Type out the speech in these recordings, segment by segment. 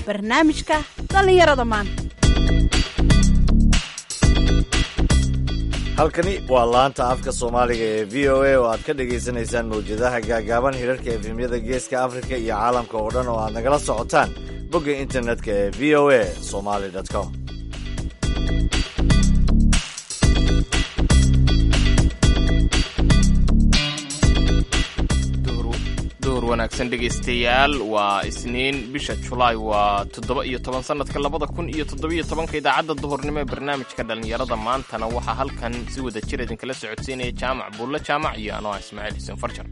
barnaamijka dhallinyarada maanta halkani waa laanta afka soomaaliga ee v o a oo aad ka dhagaysanaysaan mawjadaha gaagaaban hirarka efemyada geeska afrika iyo caalamka oo dhan oo aad nagala socotaan bogga internetka ee v o a somaly com duhur wanaagsan dhegaystayaal waa isniin bisha julaay waa toddoba iyo toban sanadka labada kun iyo toddobiyo tobanka idaacadda duhurnimo ee barnaamijka dhallinyarada maantana waxaa halkan si wada jir idinkala socodsiinaya jaamac buulle jaamac iyo anoo ah ismaaciil xuseen farjar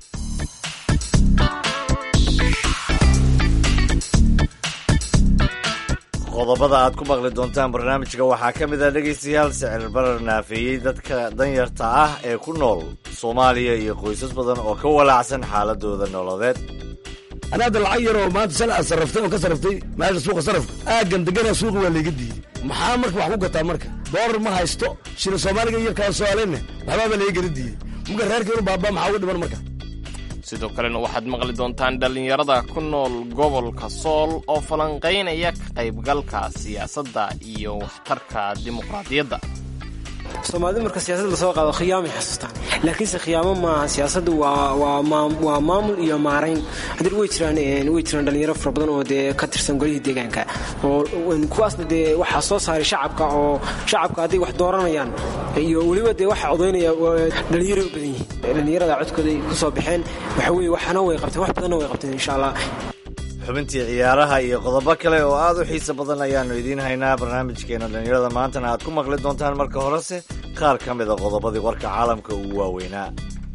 qodobada aad ku maqli doontaan barnaamijka waxaa ka mid ah dhegaystayaal sicir barar naafeeyey dadka danyarta ah ee ku nool soomaaliya iyo qoysas badan oo ka walaacsan xaaladooda nololeed anaa hadda lacag yar oo maanta sal aad sarraftay oo ka sarraftay meesha suuqa sarrafka aaggan degana suuqa waa layga diiday maxaa marka wax ku gataa marka doolar ma haysto shilin soomaaliga iyo kaa soomaalina waxbaaba layga gala diiday marka reerka inuu baabaa maxaa uga dhiman marka sidoo kalena waxaad maqli doontaan dhallinyarada ku nool gobolka sool oo falanqaynaya ka qaybgalka siyaasadda iyo waxtarka dimuqraadiyadda soomaalida marka siyaasadda lasoo qaado khiyaamay xasuustaan laakiinse khiyaamo maaha siyaasaddu waa maamul iyo maarayn haddii way jiraan way jiraan dhalinyaro fara badan oo dee ka tirsan golihii deegaanka oo kuwaasna dee waxaa soo saaray shacabka oo shacabka hadday wax dooranayaan iyo weliba dee waxa odaynaya dhalinyaray u badan yihiin dhalinyarada codkooday ku soo baxeen waxa weye waxana way qabteen wax badanna way qabteen insha allah xubintii ciyaaraha iyo qodobo kale oo aad u xiiso badan ayaannu idiin haynaa barnaamijkeena dhallinyarada maantana aad ku maqli doontaan marka horese qaar ka mida qodobadii warka caalamka ugu waaweynaa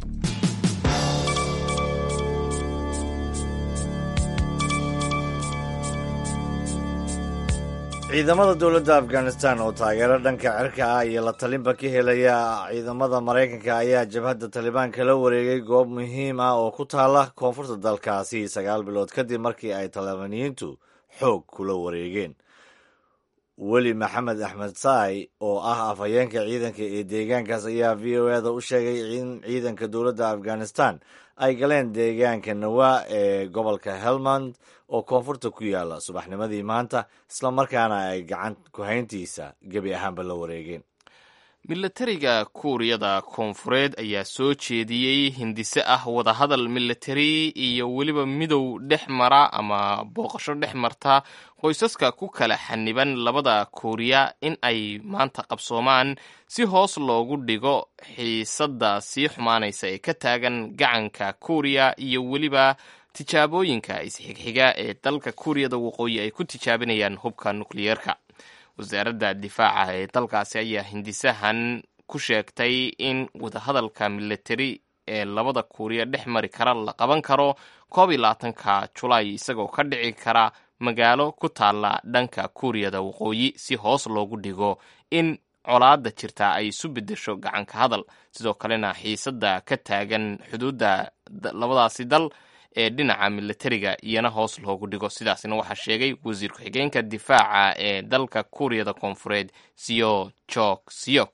ciidamada dowladda afghanistan oo taageero dhanka cirka ah iyo la talinba ka helaya ciidamada maraykanka ayaa jabhadda talibaan kala wareegay goob muhiim ah oo ku taala koonfurta dalkaasi sagaal bilood kadib markii ay talibaaniyiintu xoog kula wareegeen weli maxamed axmed saay oo ah afhayeenka ciidanka ee deegaankaas ayaa v o eda u sheegay in ciidanka dowladda afghanistan ay galeen deegaanka nawaa ee gobolka helmand oo koonfurta ku yaala subaxnimadii maanta islamarkaana ay gacan ku-hayntiisa gebi ahaanba la wareegeen milatariga kuuriyada koonfureed ayaa soo jeediyey hindise ah wadahadal milatari iyo weliba midow dhex mara ama booqasho dhex marta qoysaska ku kala xaniban labada kuuriya in ay maanta qabsoomaan si hoos loogu dhigo xiisadda sii xumaanaysa ee ka taagan gacanka kuuriya iyo weliba tijaabooyinka isxigxiga ee dalka kuuriyada waqooyi ay ku tijaabinayaan hubka nukliyeerka wasaaradda difaaca ee dalkaasi ayaa hindisahan ku sheegtay in wadahadalka milatari ee labada kuuriya dhex mari kara la qaban karo koob iyo labaatanka julaay isagoo ka dhici kara magaalo ku taalla dhanka kuuriyada waqooyi si hoos loogu dhigo in colaadda jirta ay isu beddesho gacanka hadal sidoo kalena xiisadda ka taagan xuduudda labadaasi dal ee dhinaca milatariga iyana hoos loogu dhigo sidaasna waxaa sheegay wasiir ku-xigeenka difaaca ee dalka kuuriyada koonfureed siyo jok siyok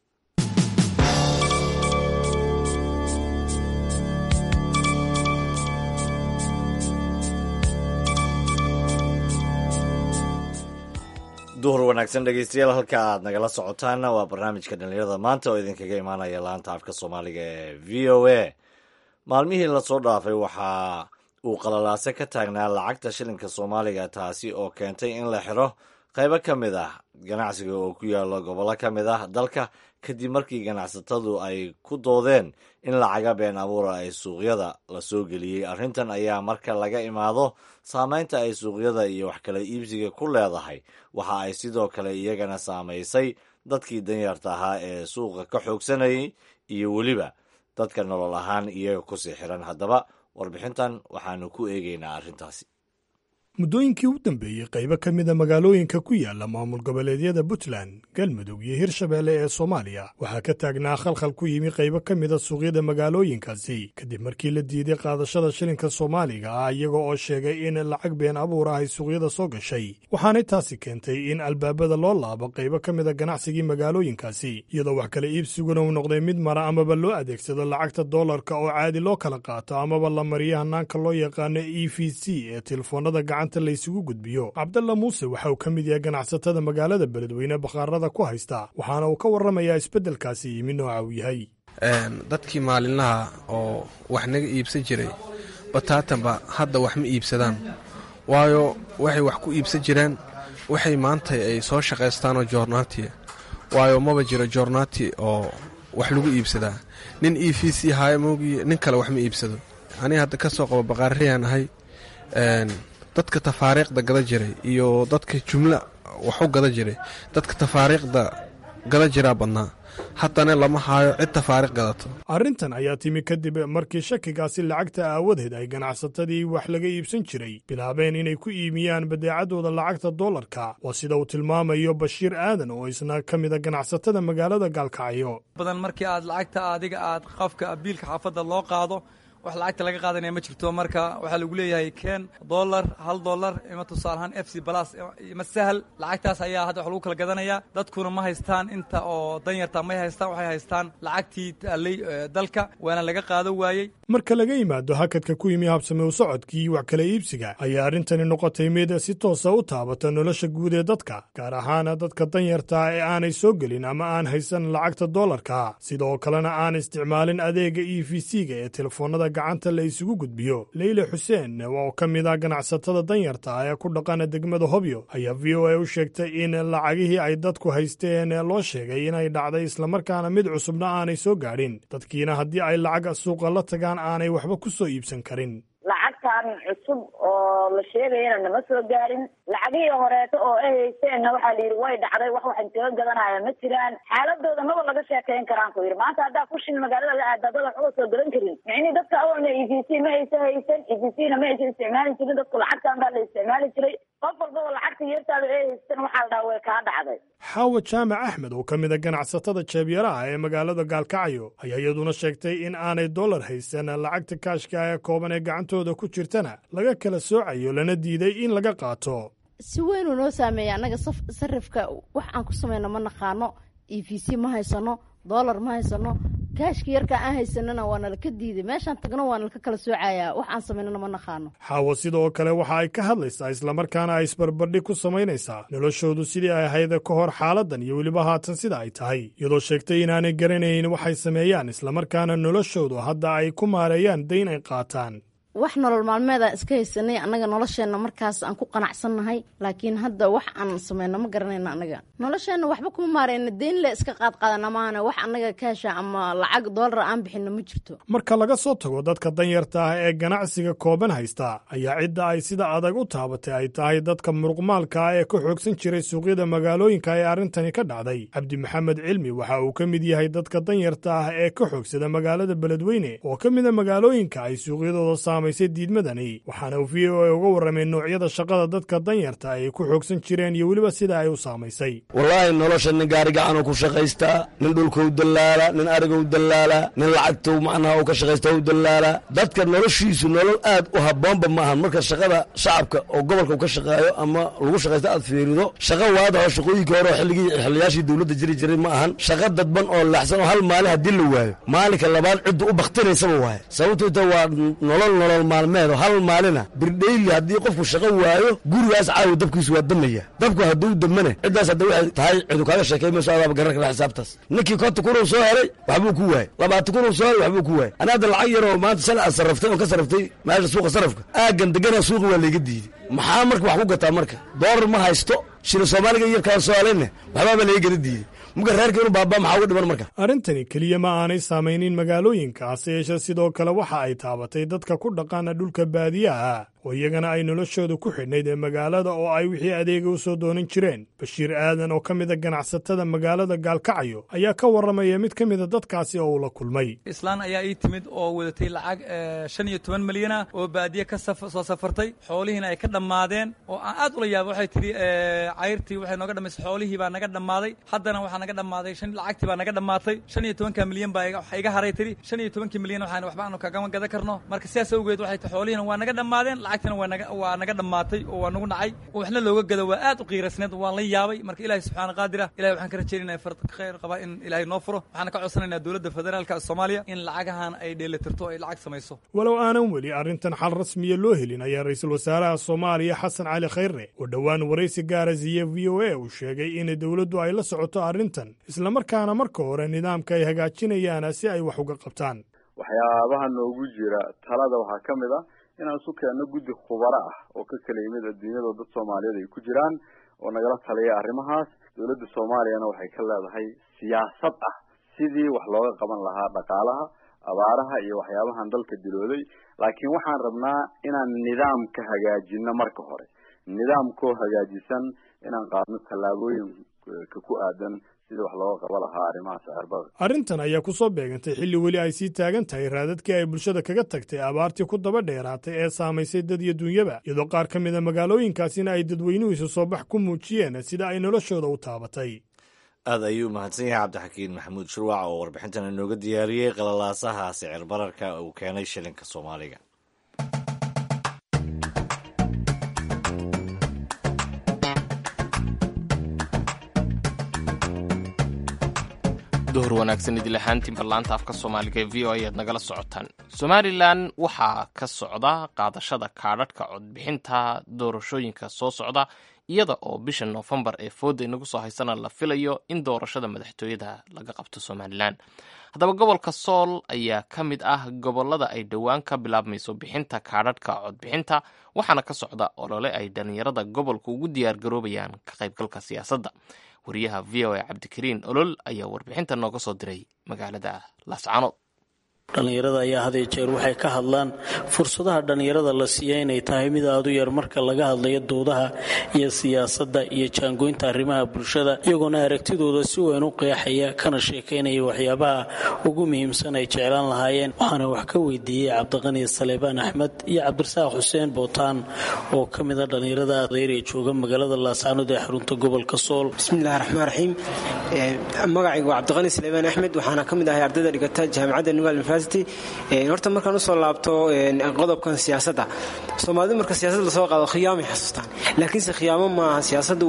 duhur wanaagsan dhegeystayaal halka aad nagala socotaana waa barnaamijka dhallinyarada maanta oo idinkaga imaanaya laanta afka soomaaliga ee v o a maalmihii lasoo dhaafay waxaa uu qalalaase ka taagnaa lacagta shilinka soomaaliga taasi oo keentay in la xiro qaybo ka mid ah ganacsiga oo ku yaalo gobollo ka mid ah dalka kadib markii ganacsatadu ay ku doodeen in lacaga been abuura ay suuqyada la soo geliyey arrintan ayaa marka laga imaado saameynta ay suuqyada iyo wax kala iibsiga ku leedahay waxa ay sidoo kale iyagana saamaysay dadkii danyarta ahaa ee suuqa ka xoogsanayay iyo weliba dadka nolol ahaan iyaga kusii xiran haddaba warbixintan waxaanu ku eegaynaa arrintaasi muddooyinkii u dambeeyey qaybo ka mida magaalooyinka ku yaala maamul goboleedyada puntland galmudug iyo hirshabeelle ee soomaaliya waxaa ka taagnaa khalkhal ku yimi qaybo ka mida suuqyada magaalooyinkaasi kadib markii la diiday qaadashada shilinka soomaaliga ah iyaga oo sheegay in lacag been abuur ah ay suuqyada soo gashay waxaanay taasi keentay in albaabada loo laabo qaybo ka mida ganacsigii magaalooyinkaasi iyadoo wax kala iibsiguna uu noqday mid mara amaba loo adeegsado lacagta doolarka oo caadi loo kala qaato amaba la mariyo hanaanka loo yaqaano e v c ee telefoonada gacan gacanta laysugu gudbiyo cabdalla muuse waxa uu ka mid yahay ganacsatada magaalada beledweyne bakhaarada ku haysta waxaana uu ka warramayaa isbeddelkaasi yimi nooca uu yahay dadkii maalinlaha oo wax naga iibsan jiray bataatanba hadda wax ma iibsadaan waayo waxay wax ku iibsan jireen waxay maanta ay soo shaqaystaanoo joornaatiya waayo maba jiro joornaati oo wax lagu iibsadaa nin e v c haayo moogiye nin kale wax ma iibsado aniga hadda ka soo qabo baqaariyaan ahay dadka tafaariiqda gada jiray iyo dadka jumla waxu gada jiray dadka tafaariiqda gada jiraa badnaa haddana lama haayo cid tafaariiq gadato arrintan ayaa timi kadib markii shakigaasi lacagta aawadeed ay ganacsatadii wax laga iibsan jiray bilaabeen inay ku iimiyaan badeecadooda lacagta doolarka waa sida uu tilmaamayo bashiir aadan oo isna ka mida ganacsatada magaalada gaalkacyo badan markii aad lacagta adiga aad qofka biilka xaafadda loo qaado wax lacagta laga qaadanaya ma jirto marka waxaa lagu leeyahay ken dollar hal dollar ima tusaalahaan f c balas ima sahal lacagtaas ayaa hadda wax lagu kala gadanayaa dadkuna ma haystaan inta oo danyarta may haystaan waxay haystaan lacagtii taallay dalka waana laga qaado waayey marka laga yimaado hakadka ku yimi habsame u socodkii wax kala iibsiga ayaa arrintani noqotay mid si toosa u taabata nolosha guud ee dadka gaar ahaan dadka danyarta ee aanay soo gelin ama aan haysan lacagta doolarka sidoo kalena aan isticmaalin adeega e v c-ga ee telefoonada gacanta la isugu gudbiyo leyle xuseen oo ka mid ah ganacsatada danyarta ee ku dhaqana degmada hobyo ayaa v o a u sheegtay in lacagihii ay dadku haysteen loo sheegay inay dhacday islamarkaana mid cusubna aanay soo gaadhin dadkiina haddii ay lacag suuqa la tagaan aanay waxba ku soo iibsan karin lacagtan cusub oo la sheegayana nama soo gaarin lacagihii horeeto oo ay haysteenna waxaa la yidhi way dhacday wax waxan kaga gadanaya ma jiraan xaaladooda maba laga sheekayn karaan ku yidhi maanta haddaa kushin magaalada la aada dad waxba soo gadan karin micnii dadka awalna e v c ma aysa haysan e v c na ma aysa isticmaali jirin dadku lacagtan baa la isticmaali jiray qof walbaba lacagta yeertaada ay haystan waxaa la dhaha way kaa dhacday xaawa jaamac axmed oo ka mid a ganacsatada jeebyaraha ee magaalada gaalkacyo ayaa iyaduna sheegtay in aanay dollar haysan lacagta kaashka ee kooban ee gacantooda ku jirtana laga kala soocayo lana diiday in laga qaato si weynuu noo saameeya annaga sarifka wax aan ku samayno ma naqaano e v c ma haysano dollar ma haysano kaashka yarka aan haysanana waa nalaka diiday meeshaan tagno waa nalaka kala soocayaa wax aan samaynana ma naqaano xaawo sidoo kale waxa ay ka hadlaysaa islamarkaana ay isbarbardhig ku samaynaysaa noloshoodu sidii ay ahayd ka hor xaaladan iyo weliba haatan sida ay tahay iyadoo sheegtay inaanay garanayn waxay sameeyaan islamarkaana noloshoodu hadda ay ku maareeyaan dayn ay qaataan wax nolol maalmeedaan iska haysanay annaga nolosheenna markaas aan ku qanacsannahay laakiin hadda wax aan samayno ma garanayna annaga nolosheenna waxba kuma maarayna deyn le iska qaadqaadana maahane wax annaga kaasha ama lacag doolara aan bixinno ma jirto marka laga soo tago dadka danyarta ah ee ganacsiga kooban haysta ayaa cidda ay sida adag u taabatay ay tahay dadka muruqmaalka ah ee ka xoogsan jiray suuqyada magaalooyinka ee arrintani ka dhacday cabdi maxamed cilmi waxa uu ka mid yahay dadka danyarta ah ee ka xoogsada magaalada beledweyne oo ka mida magaalooyinka ay suuqyadooda diidmadani waxaana uu v o a uga warramay noocyada shaqada dadka danyarta ay ku xoogsan jireen iyo weliba sida ay u saamaysay wallaahi nolosha nin gaari gacanuu ku shaqaystaa nin dhulkau dallaala nin arigou dallaala nin lacagtou macnaha uu ka shaqaysta u dallaala dadka noloshiisu nolol aad u habboonba maahan marka shaqada shacabka oo gobolka u ka shaqeeyo ama lagu shaqaysta aad fiirido shaqa waadaho shaqooyinkii hore oo xilligii xiliyaashii dawladda jiri jiray ma ahan shaqa dadban oo laxsan oo hal maalin haddii la waayo maalinka labaad ciddu u bakhtinaysaba waaye sababtoota waa nolol nolol maalmeedo hal maalina birdhayli haddii qofku shaqo waayo gurigaas caawa dabkiisu waa damaya dabku hadduu damane ciddaas hadda waxay tahay cidu kaaga sheekay mayso adaaba garan kara xisaabtaas ninkii konta kunuu soo helay waxbuu ku waayey labaatan kunuu soo helay waxbuu ku waayey ani hadda lacag yaroo maanta sal aad sarraftay oo ka sarraftay meesha suuqa sarrafka aaggan degana suuqa waa layga diiday maxaa marka wax ku gataa marka doolar ma haysto shila soomaaliga iyo kaan soomaaliynne waxbaaba laga gala diiday muga reerka inuu baabaa maxaa uga dhiman marka arrintani keliya ma aanay saamaynin magaalooyinka hase yeeshee sidoo kale waxa ay taabatay dadka ku dhaqaana dhulka baadiyaha oo iyagana ay noloshooda ku xidhnayd ee magaalada oo ay wixii adeega u soo doonan jireen bashiir aadan oo ka mida ganacsatada magaalada gaalkacyo ayaa ka warramaya mid ka mida dadkaasi oo uu la kulmay islaan ayaa ii timid oo wadatay lacag shan iyo toban milyana oo baadiye ka soo safartay xoolihiina ay ka dhammaadeen oo aan aad ula yaaba waxay tidhi cayrtii waxay nooga dhammaysay xoolihii baa naga dhammaaday haddana waxaa naga dhammaaday lacagtii baa naga dhammaatay shan iyo tobanka milyan baa waxa iga haray tidhi shan iyo tobankii milyan waxaan waxba aanu kagama gadan karno marka sidaas awgeed waxay ti xoolihiina waa naga dhammaadeen lacagtana waa naga waa naga dhammaatay oo waa nagu dhacay oo waxna looga gado waa aad u qiirasneed waan la yaabay marka ilaahay subxaana qaadir ah ilahay waxaan ka rajaynayna farad khayr qaba in ilaahay noo furo waxaana ka codsanaynaa dowladda federaalka soomaaliya in lacagahan ay dheelitirto ay lacag samayso walow aanan weli arrintan xal rasmiya loo helin ayaa ra'iisul wasaaraha soomaaliya xasan cali khayre oo dhowaan waraysi gaara siiye v o a uu sheegay in dowladdu ay la socoto arrintan islamarkaana marka hore nidaamka ay hagaajinayaan si ay wax uga qabtaan waxyaabaha noogu jira talada waxaa ka mid ah inaan isu keenno guddi khubaro ah oo ka kala yimid adduunyada dad soomaaliyeed ay ku jiraan oo nagala taliya arrimahaas dowladda soomaaliyana waxay ka leedahay siyaasad ah sidii wax looga qaban lahaa dhaqaalaha abaaraha iyo waxyaabahan dalka dilooday laakiin waxaan rabnaa inaan nidaamka hagaajino marka hore nidaamkoo hagaajisan inaan qaadno tallaabooyinka ku aadan sidii wax looga qaba lahaa arrimaha sicirbada arrintan ayaa ku soo beegantay xilli weli ay sii taagan tahay raadadkii ay bulshada kaga tagtay abaartii ku daba dheeraatay ee saamaysay dad iyo dunyaba iyadoo qaar ka mid a magaalooyinkaasina ay dadweynuhu isu soo bax ku muujiyeen sida ay noloshooda u taabatay aad ayuu mahadsan yahay cabdixakiin maxamuud shurwac oo warbixintan inooga diyaariyey qalalaasaha sicir bararka uu keenay shilinka soomaaliga duhur wanaagsan idil ahaantiinba laanta afka soomaaliga ee v o ayaad nagala socotaan somalilan waxaa ka socda qaadashada kaadhadhka codbixinta doorashooyinka soo socda iyada oo bisha noofembar ee fooda inagu soo haysana la filayo in doorashada madaxtooyada laga qabto somalilan haddaba gobolka sool ayaa ka mid ah gobolada ay dhowaan ka bilaabmayso bixinta kaadhadhka codbixinta waxaana ka socda olole ay dhallinyarada gobolka ugu diyaargaroobayaan ka qaybgalka siyaasadda wariyaha v o a cabdikariin olol ayaa warbixinta nooga soo diray magaalada laascanood dhallinyarada ayaa had iyo jeer waxay ka hadlaan fursadaha dhallinyarada la siiya inay tahay mid aad u yar marka laga hadlayo doodaha iyo siyaasadda iyo jaangoynta arrimaha bulshada iyagoona aragtidooda si weyn u qeexaya kana sheekaynaya waxyaabaha ugu muhiimsan ay jeclaan lahaayeen waxaana wax ka weydiiyey cabdiqani saleebaan axmed iyo cabdirasaaq xuseen bootaan oo ka mida dhallinyarada adeyr ee jooga magaalada laascanood ee xarunta gobolka sool bismillahi raxmaan raxiim magacaygu waa cabdiqani saleebaan axmed waxaana ka mid ahay ardayda dhigata jaamacadda nugal horta markaan usoo laabto qodobkan siyaasadda soomaalidu marka siyaasad lasoo qaado khiyaamay xasuustaan laakiinse khiyaamo maaha siyaasaddu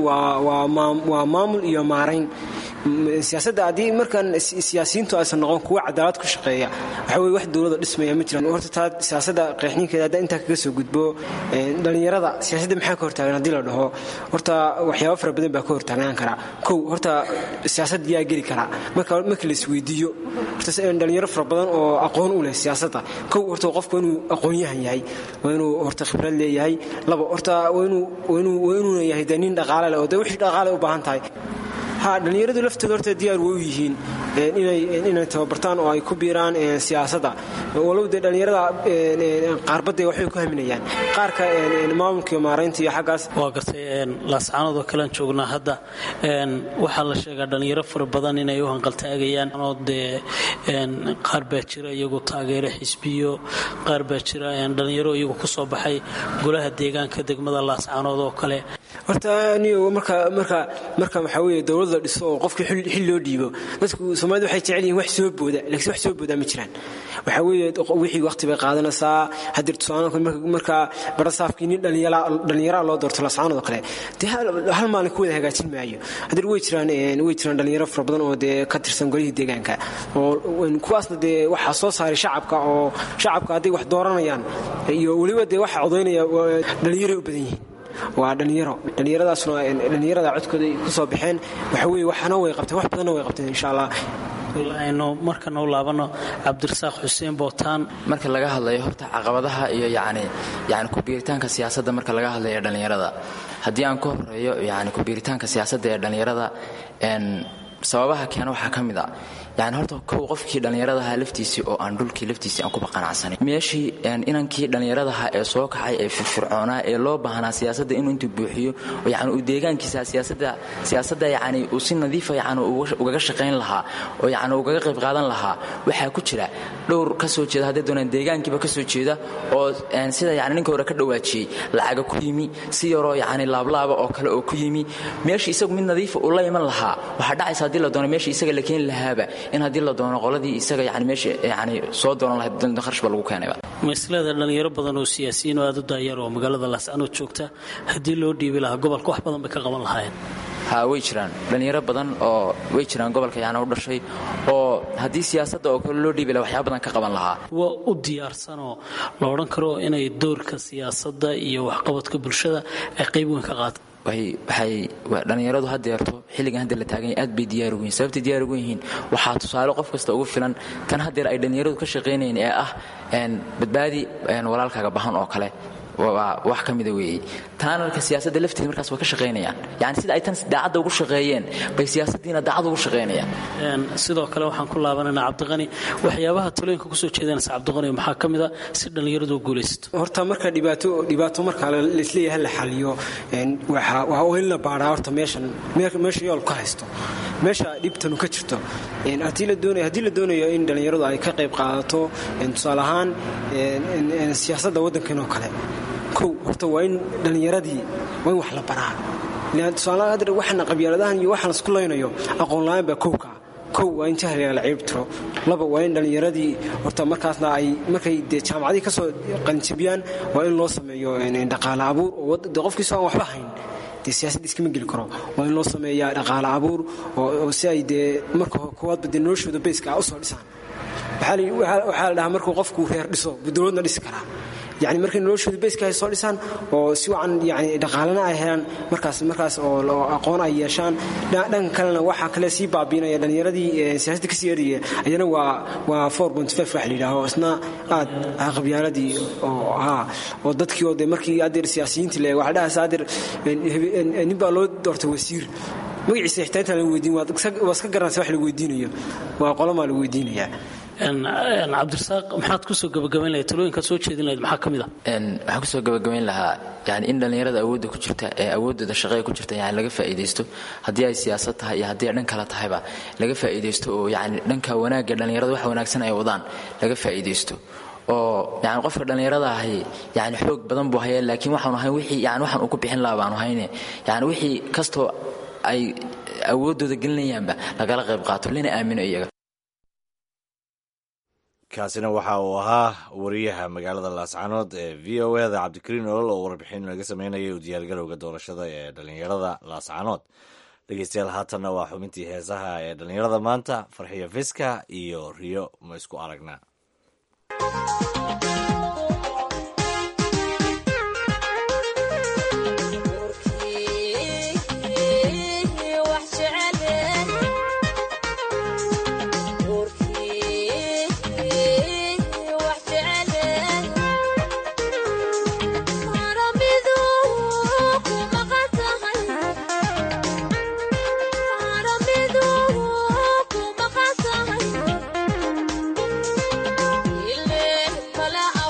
waa maamul iyo maarayn siyaasadda haddii markaan siyaasiyiintu aysan noqon kuwa cadaalad ku shaqeeya waxa weye wax dowlada dhismaya ma jiraan horta taa siyaasadda qeexninkeeda haddaa intaa kaga soo gudbo dhallinyarada siyaasadda maxaa ka hortaagan haddii la dhaho horta waxyaaba fara badan baa ka hortaagnaan karaa kow horta siyaasad yaa geli karaa marka marka la isweydiiyo horta dhalinyaro fara badan oo aqoon u leh siyaasadda kow horta qofku inuu aqoon-yahan yahay waa inuu horta khibrad leeyahay laba horta waa inuuna yahay dee nin dhaqaale leh oo dee wixii dhaqaale u baahan tahay ha dhallinyaradu laftooda horta diyaar way u yihiin inay tababartaan oo ay ku biiraan siyaasadda walow dee dhallinyarada qaarbadday waxbay ku haminayaan qaarka maamulka iyo maaraynta iyo xaggaas waa gartay laascaanood oo kalean joognaa hadda waxaa la sheegaa dhallinyaro fara badan inay u hanqaltaagayaan oo dee qaar baa jira iyagu taageero xisbiyo qaar baa jira dhallinyaro iyagu ku soo baxay golaha deegaanka degmada laascaanood oo kale horta anigo marka marka marka waxaa weeye dowlad la dhiso oo qofkii xil loo dhiibo dadku soomaalida waxay jecel yihiin wax soo booda laakiin wax soo boodaa ma jiraan waxaa weeye wixii waqti bay qaadanaysaa haddii tusaale marka barasaafkii nin dhallinyara loo doorto lascaanood oo kale dee hal maalin ku wada hagaajin maayo haddii way jiraan way jiraan dhallinyaro fara badan oo dee ka tirsan golihii deegaanka oo kuwaasna dee waxaa soo saaray shacabka oo shacabka hadday wax dooranayaan iyo weliba dee waxa codaynaya dhallinyaray u badan yihiin waa dhallinyaro dhallinyaradaasna dhallinyarada codkooda ku soo baxeen waxa weye waxna way qabteen wax badanna way qabteen insha allah aynu markana u laabano cabdirasaaq xuseen bootaan marka laga hadlayo horta caqabadaha iyo yani yani kubiiritaanka siyaasadda marka laga hadlayo dhallinyarada haddii aan ku horeeyo yani kubiiritaanka siyaasadda ee dhallinyarada sababaha keena waxaa ka mid a yani horta kow qofkii dhallinyaradaha laftiisii oo aan dhulkii laftiisii aan kuba qanacsanin meeshii inankii dhallinyaradaha ee soo kacay ee firfircoonaa ee loo baahnaa siyaasadda inuu intuu buuxiyo yani uu deegaankiisa siyaasadda siyaasadda yani uu si nadiifa yani ugaga shaqayn lahaa oo yani ugaga qayb qaadan lahaa waxaa ku jira dhowr ka soo jeeda hadday doonaan deegaankiiba ka soo jeeda oo sida yani ninka hore ka dhawaajiyey lacaga ku yimi si yaroo yani laablaaba oo kale oo ku yimi meeshii isagu mid nadiifa uu la iman lahaa waxaa dhacaysa haddii la doono meeshii isaga la keeni lahaaba in haddii la doono qoladii isaga yani meesha yani soo doonan lahayd kharash ba lagu keenayba ma isleeda dhalinyaro badan oo siyaasiyiin oo aada u daayar oo magaalada laascanood joogta haddii loo dhiibi lahaa gobolka wax badan bay ka qaban lahaayeen ha way jiraan dhallinyaro badan oo way jiraan gobolka yaana u dhashay oo haddii siyaasadda oo kale loo dhiibi laha waxyaaba badan ka qaban lahaa waa u diyaarsanoo la odhan karo inay doorka siyaasadda iyo waxqabadka bulshada ay qayb weyn ka qaato waxay dhallinyaradu haddeerto xilligan haddeer la taagan yahay aad bay diyaar ugu yihin sababtay diyaar ugu yihiin waxaa tusaale qof kasta ugu filan tan haddeer ay dhallinyaradu ka shaqaynayeen ee ah badbaadi walaalkaaga bahan oo kale waa wax ka mida weeye taanarka siyaasadda lafteeda markaas waa ka shaqaynayaan yani sida ay tan daacadda ugu shaqeeyeen bay siyaasaddiina daacad ugu shaqaynayaan sidoo kale waxaan ku laabanaynaa cabdiqani waxyaabaha talooyinka kusoo jeedanaysa cabdiqani maxaa ka mida si dhallinyaradu u guulaysato horta marka dhibaato dhibaato marka laisleeyahay la xaliyo waa oo in la baaraa horta meeshan meesha yool ka haysto meesha dhibtanu ka jirto haddii la doonayo haddii la doonayo in dhallinyaradu ay ka qayb qaadato tusaale ahaan siyaasadda waddankan oo kale kow horta waa in dhallinyaradii waa in wax la baraa tusaale hadda waxana qabyaaladahan iyo waxaan isku laynayo aqoon la-aan baa kowka kow waa in jahliga la ciib tiro laba waa in dhallinyaradii horta markaasna ay markay dee jaamacadii ka soo qalinjabiyaan waa in loo sameeyo dhaqaale abuur oo de qofkiisoo aan waxba hayn dee siyaasadda iskama geli karo waa in loo sameeyaa dhaqaale abuur oo si ay dee marka koowaadba dee noloshooda bayska ah usoo dhisaan waxaa la dhahaa markuu qofku reer dhiso buu dowladna dhisi karaa yani markay noloshooda bayska ay soo dhisaan oo si wacan yani dhaqaalena ay helaan markaas markaas oo aqoon ay yeeshaan dhanka kalena waxaa kale sii baabiinaya dhallinyaradii siyaasadda kasii eraya ayana waa waa wax la yidhaaho isna aad qabyaaladii oo haa oo dadkii oo de markii adeer siyaasiyiintii le waxa dhahaas adeer nin baa loo doortay wasiir magaciisa xitaa intaan lagu weydiin waa iska garanaysa wax lagu weydiinayo waa qolamaa lagu weydiinayaa cabdirasaaq maxaad kusoo gabagabayn lahayd talooyinkaad soo jeedin lahayd maxaa ka mid a waxaan kusoo gabagabayn lahaa yani in dhallinyarada awoodda ku jirta ee awooddooda shaqeey ku jirta yani laga faa'iidaysto haddii ay siyaasad tahay iyo haddii ay dhan kale tahayba laga faa'iidaysto oo yani dhanka wanaagga dhallinyarada wax wanaagsan ay wadaan laga faa'iidaysto oo yani qofka dhallinyarada ahi yani xoog badan buu haya laakiin waxaanu ahayn wixii yani waxaan uu ku bixin lahaa baanu hayne yani wixii kastoo ay awooddooda gelinayaanba lagala qayb qaato lana aamino iyaga kaasina waxa uu ahaa wariyaha magaalada laascanood ee v o eda cabdikariin olol oo warbixin laga sameynayay u diyaargarowga doorashada ee dhallinyarada laascanood dhegeystayaal haatanna waa xubintii heesaha ee dhallinyarada maanta farxiyo fiska iyo riyo ma isku aragnaa Ile kala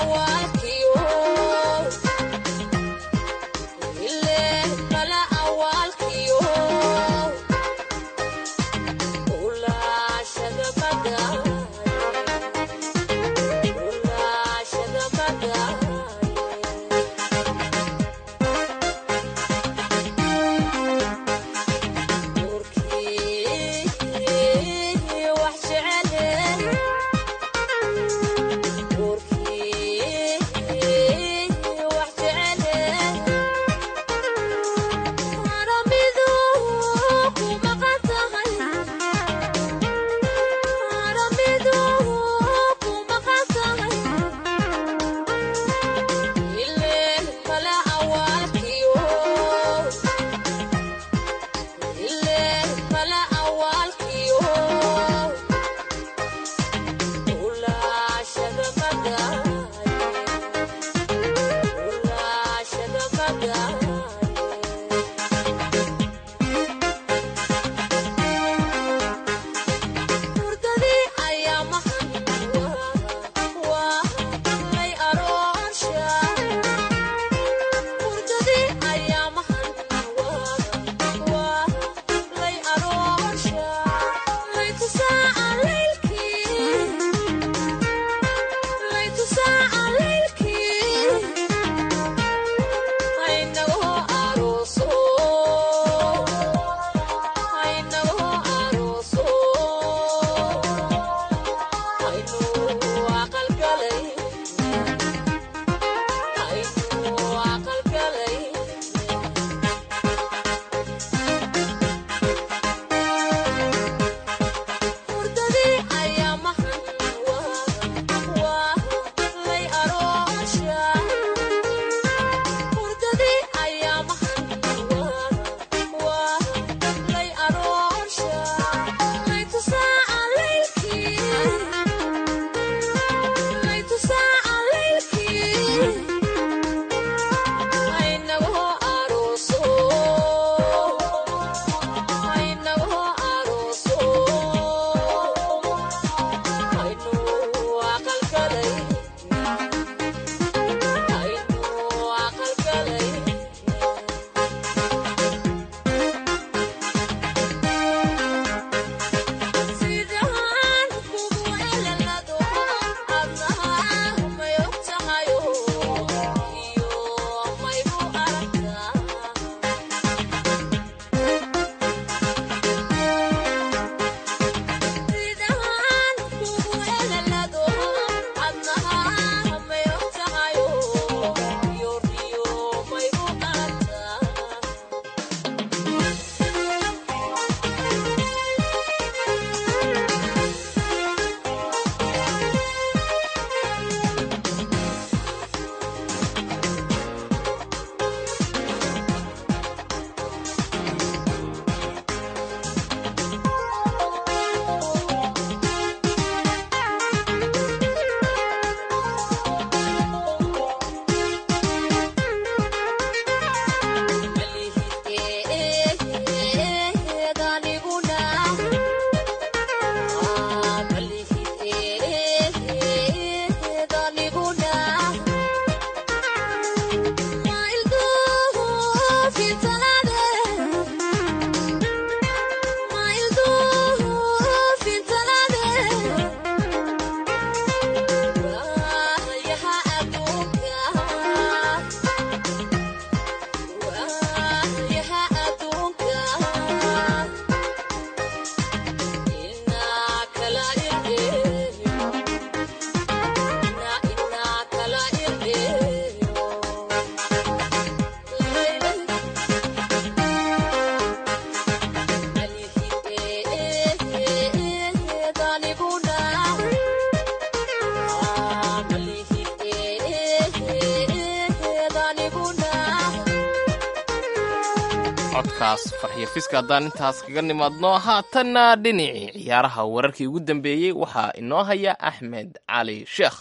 codkaas farxiyo fiska haddaan intaas kaga nimaadno haatanna dhinacii ciyaaraha wararkii ugu dambeeyey waxaa inoo haya axmed cali sheekh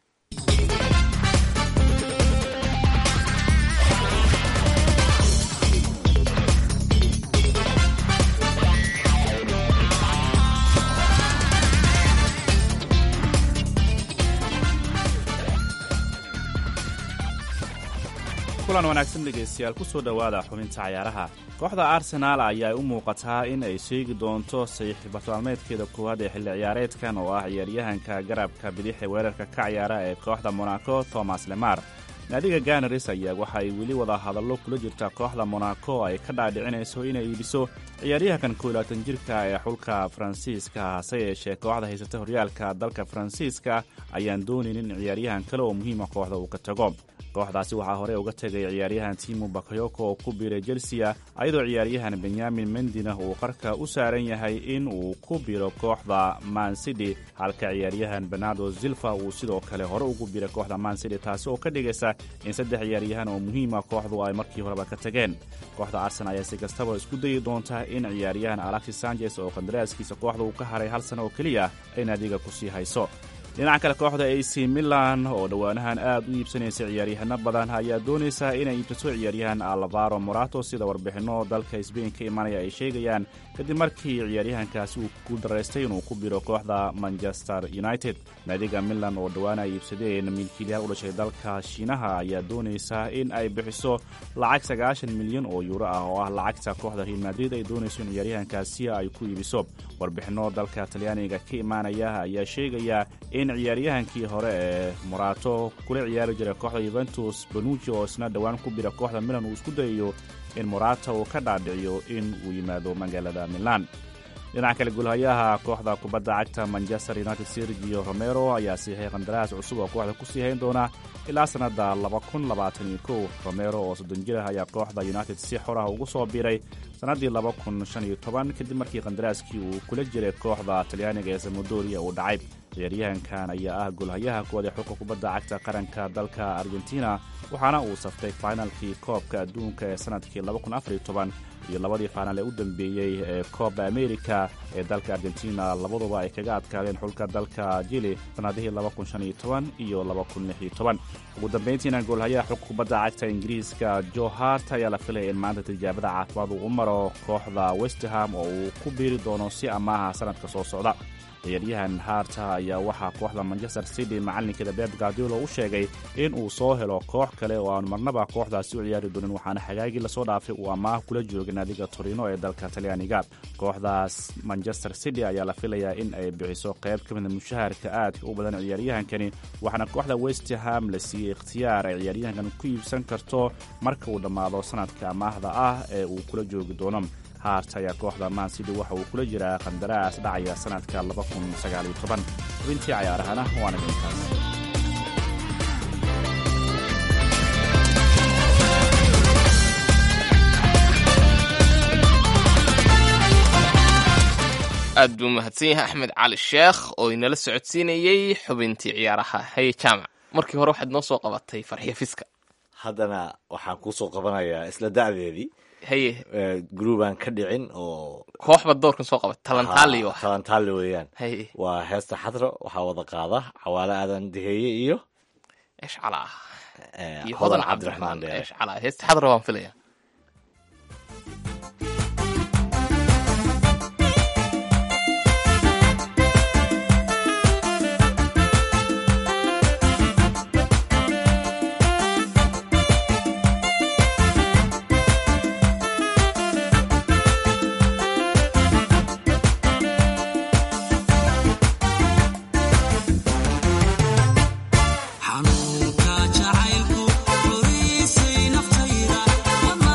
kulan wanaagsan dhegaystayaal ku soo dhowaada xubinta cayaaraha kooxda arsenaal ayaa u muuqataa in ay sheegi doonto saxiixbataalmeedkeeda koowaad ee xilli ciyaareedkan oo ah ciyaaryahanka garabka bidix ee weerarka ka ciyaara ee kooxda monaco thomas lemar naadiga ganaris ayaa waxa ay weli wada hadallo kula jirta kooxda monaco ay ka dhaadhicinayso inay iibiso ciyaaryahankan koolaatan jirka ee xulka faransiiska hase yeeshee kooxda haysata horyaalka dalka faransiiska ayaan doonaynin in ciyaaryahan kale oo muhiima kooxda uu ka tago kooxdaasi waxaa hore uga tegay ciyaaryahan timu bakayoko oo ku biiray chelsea ayadoo ciyaaryahan benyamin mendina uu qarka u saaran yahay in uu ku biro kooxda mancity halka ciyaaryahan benardo zilfa uu sidoo kale hore ugu biray kooxda mancity taasi oo ka dhigaysa in saddex ciyaaryahan oo muhiima kooxdu ay markii horeba ka tageen kooxda arsenal ayaa si kastaba isku dayi doonta in ciyaaryahan alexis sanchez oo kandaraaskiisa kooxda uu ka haray hal sano oo keliya ay naadiga kusii hayso dhinaca kale kooxda ac milan oo dhowaanahan aad u iibsanaysa ciyaaryahano badan ayaa doonaysa inay iibsato ciyaaryahan alvaro morato sida warbixinno dalka sbain ka imanaya ay sheegayaan kadib markii ciyaaryahankaasi uu ku daraystay inuu ku biro kooxda manchester united naadiga milan oo dhowaan ay iibsadeen milkiilyaal u dhashay dalka shiinaha ayaa doonaysa in ay bixiso lacag sagaashan milyan oo yuuro ah oo ah lacagta kooxda real madrid ay doonayso in ciyaaryahankaasi ay ku iibiso warbixinno dalka talyaaniga ka imaanaya ayaa sheegaya in ciyaaryahankii hore ee morato kula ciyaari jiray kooxda yuventus banuji oo isna dhowaan ku bira kooxda milan uu isku dayayo in morata uu ka dhaadhiciyo in uu yimaado magaalada milan dhinaca kale gulhayaha kooxda kubadda cagta manchester united sergio romero ayaa siixay qandaraas cusub oo kooxda kusii hayn doona ilaa sannadda romero oo soddon jir ah ayaa kooxda united si xor ah ugu soo biiray sannaddii kadib markii qandaraaskii uu kula jiray kooxda talyaaniga ee samodoria uu dhacay ciyaaryahankan ayaa ah golhayaha koowaad ee xulka kubadda cagta qaranka dalka argentina waxaana uu saftay fainalkii koobka adduunka ee sannadkii iyo labadii faanal ee u dambeeyey ee kooba amerika ee dalka argentina labaduba ay kaga adkaadeen xulka dalka jili sannadihii iyo ugu dambayntiina goolhayaha xulka kubadda cagta ingiriiska jo hart ayaa la filaya in maanta tijaabada caafimaad uu u maro kooxda westham oo uu ku biiri doono si amaaha sannadka soo socda ciyaaryahan harta ayaa waxaa kooxda manchester city macalinkeeda beb gardilo u sheegay in uu soo helo koox kale oo aan marnaba kooxdaasi u ciyaari doonin waxaana xagaagii lasoo dhaafay uu amaah kula joogay naadiga torino ee dalka talyaaniga kooxdaas manchester city ayaa la filayaa in ay bixiso qayb ka mida mushaharka aadka u badan ciyaaryahankani waxaana kooxda westham la siiyey ikhtiyaar ay ciyaaryahankan ku iibsan karto marka uu dhammaado sanadka amaahda ah ee uu kula joogi doono hart ayaa kooxda mansidi waxa uu kula jiraa qandaraas dhacaya sannadka xubintii cayaarahana waana dhintaas aad buu mahadsan yahay axmed cali sheekh oo inala socodsiinayey xubintii ciyaaraha haye jaamac markii hore waxaad noo soo qabatay farxiyo fiska haddana waxaan kuusoo qabanayaa isla da'deedii haye groubaan ka dhicin oo kooxba doorkan soo qabat talantaali wax talantaali weeyaan haye waa heesta xadro waxaa wada qaada cawaale aadan deheeye iyo eshcala eh, iyo hodan hodan cabdiraxmaan cabdiraxmaan dheere eshcala heesta xadra waan filaya xanuunka jacaylku curiisay naftayda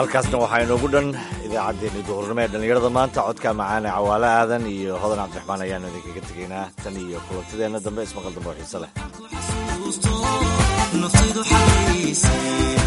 halkaasna waxaa inoogu dhan idaacaddeenni duhurnimo ee dhallinyarada maanta codka macaane cawaale aadan iyo hodan cabdiraxmaan ayaanu idinkaga tegaynaa tan iyo kulantideenna dambe ismaqal dambe oo xiise leh